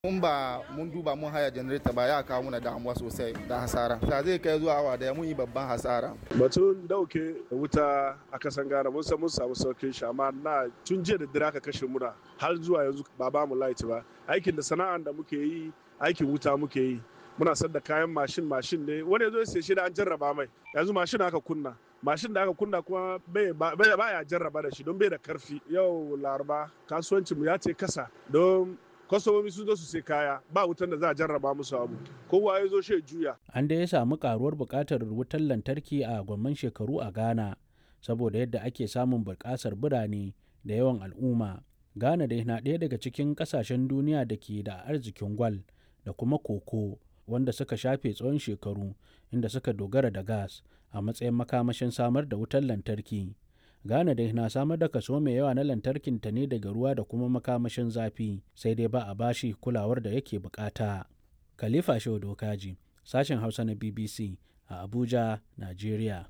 mun ba mun duba mun haya janareta ba ya kawo muna damuwa sosai da hasara ta zai kai zuwa awa daya mun yi babban hasara batun dauke wuta a kasan ghana mun san mun samu saukin shi amma na tun jiya da dare aka kashe mura har zuwa yanzu ba ba mu light ba aikin da sana'an da muke yi aikin wuta muke yi muna sadda kayan mashin mashin ne wani yazo sai shi da an jarraba mai yanzu mashin aka kunna mashin da aka kunna kuma bai ya jarraba da shi don bai da karfi yau laraba kasuwancin mu ya ce kasa don kwastomomi sun zo su sai kaya ba wutan da za a jarraba musu abu kowa ya zo shi juya an da ya samu karuwar buƙatar wutar lantarki a gwamman shekaru a ghana saboda yadda ake samun buƙasar birane da yawan al'umma ghana dai na ɗaya daga cikin ƙasashen duniya da ke da arzikin gwal da kuma koko wanda suka shafe tsawon shekaru inda suka dogara da gas a matsayin makamashin samar da wutar lantarki Ghana dai na samar da kaso mai yawa na lantarkin ta ne daga ruwa da kuma makamashin zafi sai dai ba a bashi kulawar da yake bukata. Khalifa Shehu Dokaji, sashen Hausa na BBC a Abuja, Najeriya.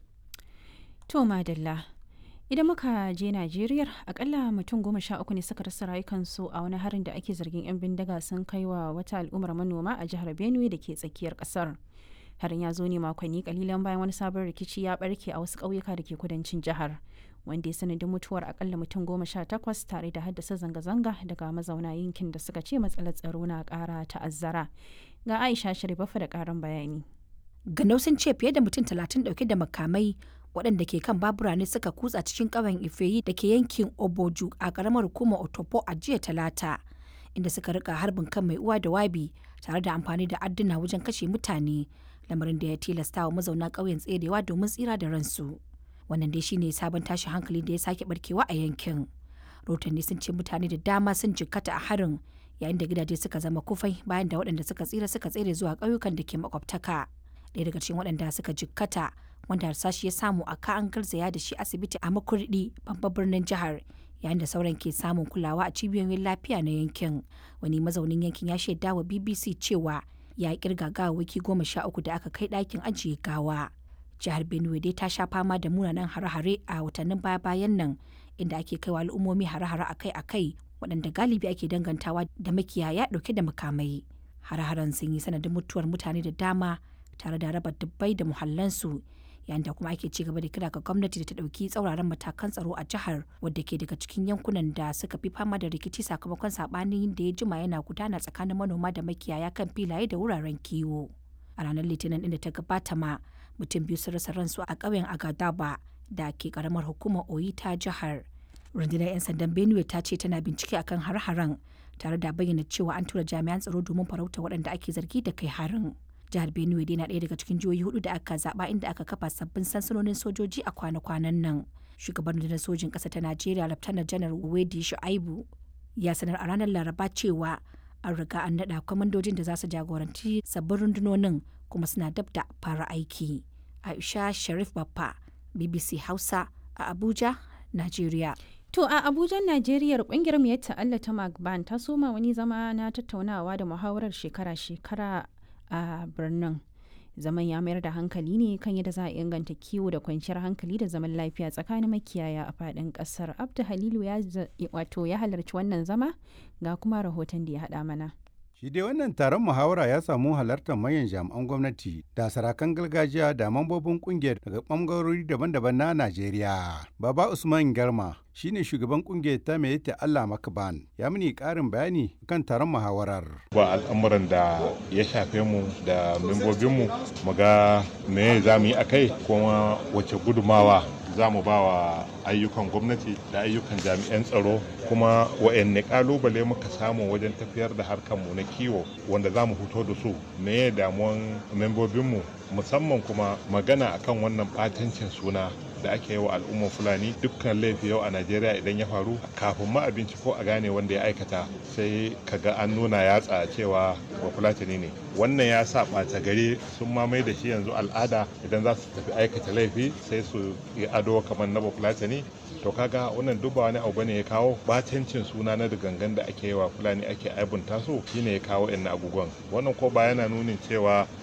To madalla. Idan muka je Najeriya, akalla mutum goma sha uku ne suka rasa rayukansu a wani harin da ake zargin 'yan bindiga sun kai wa wata al'ummar manoma a jihar Benue da ke tsakiyar kasar. Harin ya zo ne makonni kalilan bayan wani sabon rikici ya barke a wasu ƙauyuka da ke kudancin jihar. wanda ya sanadin mutuwar akalla mutum goma sha takwas tare da haddasa zanga-zanga daga mazauna yankin da suka ce matsalar tsaro na kara ta'azzara ga aisha sharifafa da karin bayani ganau sun ce fiye da mutum talatin dauke da makamai waɗanda ke kan babura ne suka kutsa cikin ƙauyen ifeyi da ke yankin oboju a ƙaramar hukumar otopo a jiya talata inda suka rika harbin kan mai uwa da wabi tare da amfani da adduna wajen kashe mutane lamarin da ya tilasta wa mazauna ƙauyen tserewa domin tsira da ransu wannan dai shine sabon tashin hankali da ya sake barkewa a yankin rotanni sun ce mutane da dama sun jikkata a harin yayin da gidaje suka zama kufai bayan da waɗanda suka tsira suka tsere zuwa ƙauyukan da ke makwabtaka ɗaya daga cikin waɗanda suka jikkata wanda harsashi ya samu a ka an garzaya da shi asibiti a makurdi babban birnin jihar yayin da sauran ke samun kulawa a cibiyoyin lafiya na yankin wani mazaunin yankin ya shaida wa bbc cewa ya kirga gawawwaki goma sha uku da aka kai ɗakin ajiye gawa jihar benue dai ta sha fama da munanan hare-hare a watannin baya-bayan nan inda ake kaiwa al'ummomi hare-hare akai-akai waɗanda galibi ake dangantawa da makiyaya ɗauke da makamai hare-haren sun yi sanadin mutuwar mutane da dama tare da raba dubbai da muhallansu yayin da kuma ake ci gaba da kira ga gwamnati da ta ɗauki tsauraran matakan tsaro a jihar wadda ke daga cikin yankunan da suka fi fama da rikici sakamakon saɓanin da ya jima yana gudana tsakanin manoma da makiyaya kan filaye da wuraren kiwo a ranar litinin inda ta gabata ma mutum biyu sun rasa ransu a ƙauyen agadaba da ke karamar hukumar oyi ta jihar rundunar 'yan sandan benue ta ce tana bincike akan har-haren tare da bayyana cewa an tura jami'an tsaro domin farauta waɗanda ake zargi da kai harin jihar benue dai na ɗaya daga cikin jihohi hudu da aka zaɓa inda aka kafa sabbin sansanonin sojoji a kwana-kwanan nan shugaban rundunar sojin ƙasa ta najeriya laftanar janar wedi shu'aibu ya sanar a ranar laraba cewa an riga an naɗa kwamandojin da za su jagoranci sabbin rundunonin kuma suna dab da fara aiki aisha sharif baffa bbc hausa a abuja nigeria To a Abuja, Najeriya kungiyar mu ta Allah ta Magban ta soma wani zama na tattaunawa da muhawarar shekara-shekara a birnin. Zaman ya mayar da hankali ne kan yadda za a inganta kiwo da kwanciyar hankali da zaman lafiya tsakanin makiyaya a faɗin ƙasar. Abdu Halilu ya wato ya halarci wannan zama ga kuma rahoton da ya haɗa mana. Shi dai wannan taron muhawara ya samu halartar manyan jami'an gwamnati da sarakan gargajiya da mambobin kungiyar daga ɓangarori daban-daban na Najeriya. Baba Usman Garma shine shugaban kungiyar ta mai ta Allah Makaban ya mini ƙarin bayani kan taron muhawarar. Ba al'amuran da ya shafe mu da membobinmu mu ga me za mu yi a kai kuma wace gudumawa za mu ba wa ayyukan gwamnati da ayyukan jami'an tsaro kuma wa'anne kalubale muka samu wajen tafiyar da harkarmu na kiwo wanda za mu fito da su me damuwan membobinmu musamman kuma magana akan wannan batancin suna da ake yi wa al'ummar fulani dukkan laifi yau a najeriya idan ya faru kafin ma abinci ko a gane wanda ya aikata sai kaga an nuna yatsa cewa ba fulatani ne wannan ya sa ɓata gari sun mamaye da shi yanzu al'ada idan za su tafi aikata laifi sai su yi ado kamar na bafulatani to kaga wannan duk ba wani abu bane ya kawo batancin suna na gangan da ake yi wa fulani ake aibunta su shine ya kawo yan abubuwan wannan ko ba yana nunin cewa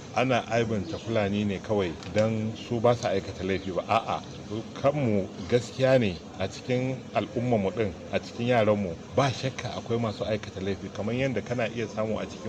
ana aibanta fulani ne kawai don su ba su aikata laifi ba a'a kanmu gaskiya ne a cikin al'ummarmu din a cikin yaranmu ba shakka akwai masu aikata laifi kamar yadda kana iya samu a cikin